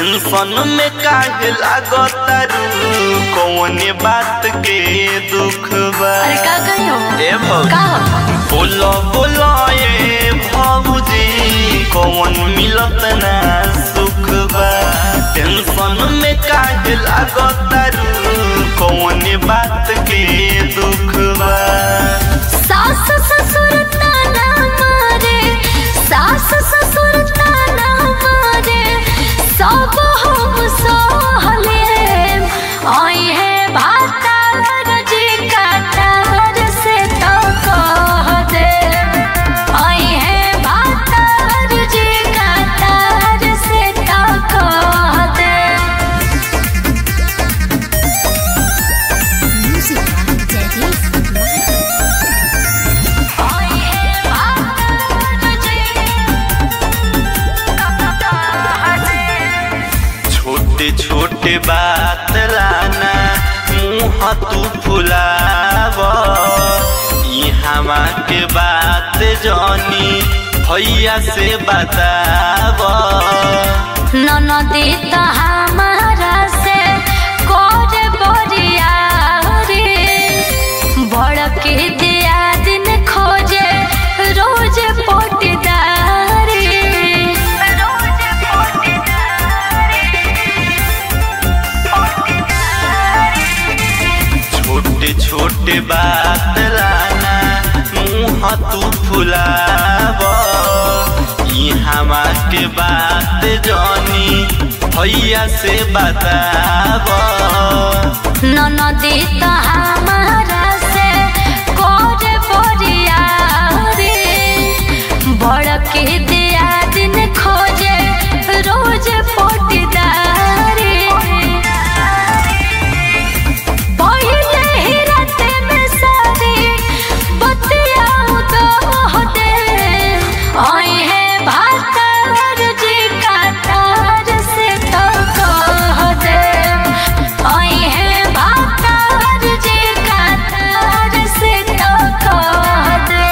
Tension में काहे लागतारू कौने बात के दुख बा अरे का कहियो ए भौजी का हो? बोलो बोलो ए भौजी कौन मिलत ना सुख बा टेंशन में काहे लागतारू कौने बात के दुख बा सास ससुर ताना मारे सास ससुर ताना मारे सब हम सहले आई है भातार जी काटार से तो कह दे आई है भातार जी काटार से तो कह दे Music by Daddy आई है भातार जी काटार से छोटे छोटे बात लाना मुँह तू फुलाव हमा के बात जनी भैया से बताव ननदी त हमारा से करे बरिया रे भड़के दिया दिन खोजे रोज पोटीदारी रोज छोटे छोटे बात लाना मुँह तू फुलाव हमा के बात जनी भैया से बताव ननदी त हमारा से करे बरिया रे भड़के दिया दिन खोजे रोज पोटीदारी पहिले ही राते में सारी बतियाऊ तो होते आई है भातार जी काटार से तो कह दे आई है भातार जी काटार से तो कह दे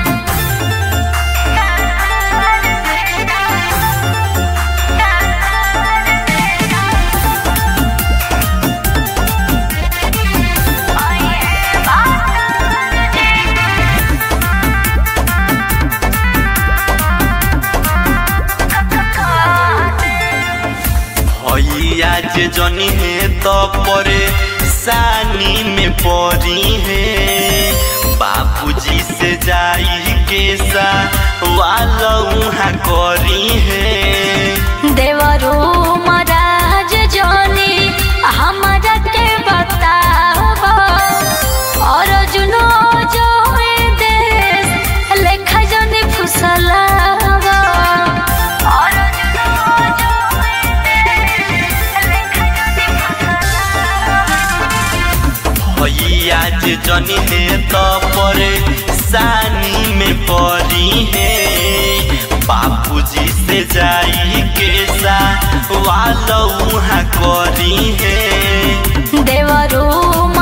भैया जे जनी है तो परे सानी में परी है बाबूजी से जाई के सा वाला उहाँ करी है देवरो महाराज जोनी हमारा के बतावा और जुनो जो ए देश लेखा जोनी फुसलावा और जुनो जो ए देश लेखा जोनी भैया जे जनी है तो परे सानी में परी है बाबूजी से जाई के सा वाला उहाँ करी है देवरो